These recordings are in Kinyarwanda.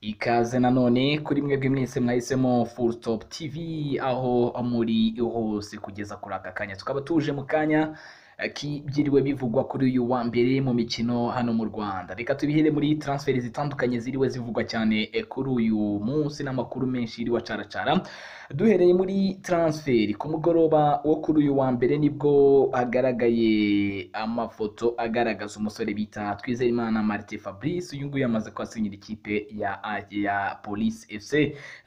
Ikaze nanone kuri mwebwe mwese mwahisemo Full Stop TV aho muri hose kugeza kuri aka kanya tukaba tuje mu kanya eh, k'ibyiriwe bivugwa kuri uyu wa mbere mu mikino hano mu Rwanda reka tubihere muri transfert zitandukanye ziriwe zivugwa cyane eh, kuri uyu munsi n'amakuru menshi yiriwe acaracara duhereye muri transfer ku mugoroba wo kuri uyu wa mbere nibwo hagaragaye amafoto agaragaza umusore bita Twizerimana Martin Fabrice uyu nguyu yamaze kwasinyira ikipe ya ya Police FC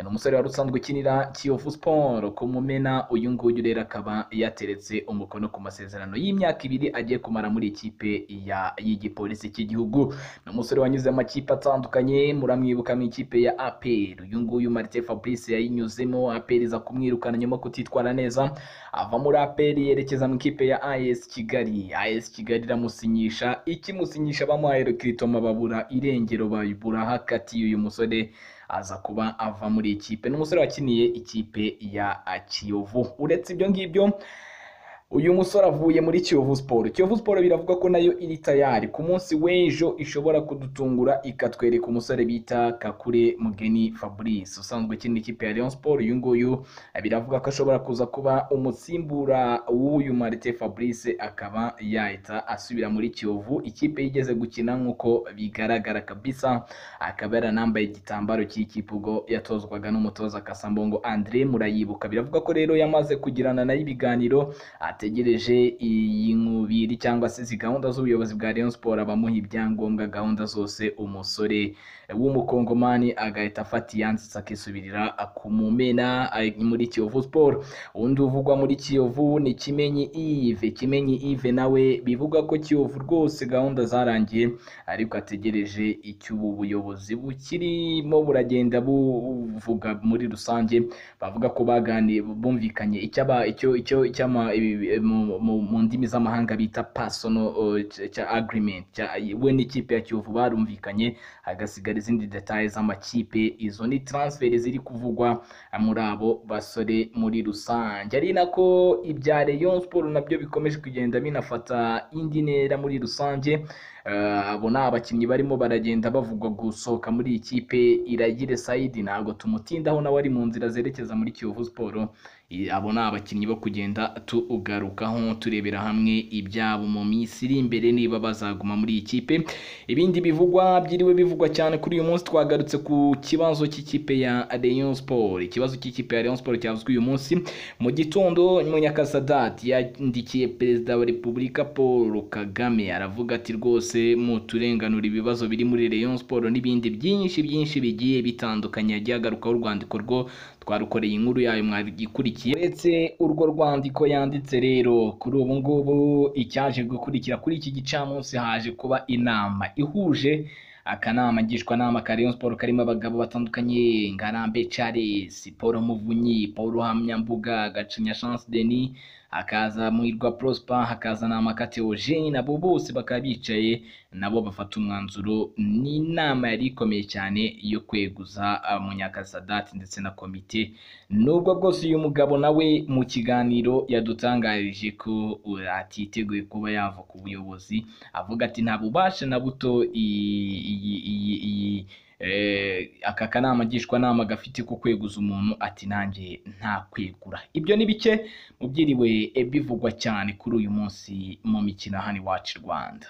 ni umusore wari usanzwe ukinira Kiyovu Sport ku Mumena uyu nguyu rero akaba yateretse umukono ku masezerano y'imyaka ibiri agiye kumara muri ikipe ya y'igipolisi cy'igihugu ni umusore wanyuze amakipe atandukanye muramwibuka mu ikipe ya APR uyu nguyu Martin Fabrice yayinyuzemo APR iza kumwirukana nyuma yo kutitwara neza ava muri APR yerekeza mu ikipe ya AS Kigali AS Kigali iramusinyisha ikimusinyisha bamuhaye rekritoma babura irengero bayibura hakatiye uyu musore aza kuba ava muri ikipe ni umusore wakiniye ikipe ya Kiyovu uretse ibyo ngibyo uyu musore avuye muri Kiyovu Sport Kiyovu Sport biravuga ko nayo iri tayari ku munsi w'ejo ishobora kudutungura ikatwereka umusore bita Kakure Mugeni Fabrice usanzwe ukina ikipe ya Rayon Sport uyu nguyu biravuga ko ashobora kuza kuba umusimbura w'uyu Martin Fabrice akaba yahita asubira muri Kiyovu ikipe yigeze gukina nk'uko bigaragara kabisa akaba yaranambaye igitambaro cy'ikipe ubwo yatozwaga n'umutoza Kasambongo Andre murayibuka biravuga ko rero yamaze kugirana nayo ibiganiro ategereje iyi nkubiri cyangwa se izi gahunda z'ubuyobozi bwa Rayon Sport abamuha ibyangombwa gahunda zose umusore w'umukongomani agahita afata iyanzitse akisubirira kumumena ari muri Kiyovu Sport undi uvugwa muri Kiyovu ni Kimenyi Yves Kimenyi Yves nawe bivuga ko Kiyovu rwose gahunda zarangiye ariko ategereje icyo ubu buyobozi bukirimo buragenda buvuga muri rusange bavuga ko baganiye bumvikanye icyo aba- icyo icyo icyama ibi- mu- mu mu ndimi z'amahanga bita personal uh, cy- cya agreement cya- we n'ikipe ya Kiyovu barumvikanye hagasigara izindi details z'amakipe izo ni transfer ziri kuvugwa muri abo basore muri rusange ari nako ibya Rayon Sport nabyo bikomeje kugenda binafata indi ntera muri rusange Eh, abo ni abakinnyi barimo baragenda bavugwa gusohoka muri iyi kipe iragire sayidi ntabwo tumutindaho nawe ari mu nzira zerekeza muri Kiyovu Sport I- abo ni abakinnyi bo kugenda tugarukaho turebera hamwe ibyabo mu minsi iri imbere niba bazaguma muri iyi kipe ibindi bivugwa byiriwe bivugwa cyane kuri uyu munsi twagarutse ku kibazo cy'ikipe ya Rayon Sport ikibazo cy'ikipe ya Rayon Sport cyavuzwe uyu munsi mu gitondo Munyakasadati yandikiye perezida wa Repubulika Paul Kagame aravuga ati rwose muturenganura ibibazo biri muri Rayon Sport n'ibindi byinshi byinshi bigiye bitandukanye yagiye agarukaho urwandiko rwo twarukoreye inkuru yayo mwagikurikiye uretse urwo rwandiko yanditse rero kuri ubu ngubu icyaje gukurikira kuri iki gicamunsi haje kuba inama ihuje akanama ngishwanama ka Rayon Sport karimo abagabo batandukanye Ngarambe Charles Paul Muvunyi Paul Ruhamyambuga Gacinya Chance Denis hakaza Muhirwa Prosper hakaza na Makate Eugene nabo bose bakaba bicaye nabo bafata umwanzuro ni inama yari ikomeye cyane yo kweguza uh, Munyakasadati ndetse na komite nubwo bwose uyu mugabo nawe mu kiganiro yadutangarije ko uh, atiteguye kuba yava ku buyobozi avuga ati nta bubasha na buto iyi- iyi- iyi- iyi- eh, aka kanama ngishwanama gafite ko kweguza umuntu ati nanjye nta kwegura ibyo ni bike mu byiriwe bivugwa cyane kuri uyu munsi mu mikino hano iwacu i Rwanda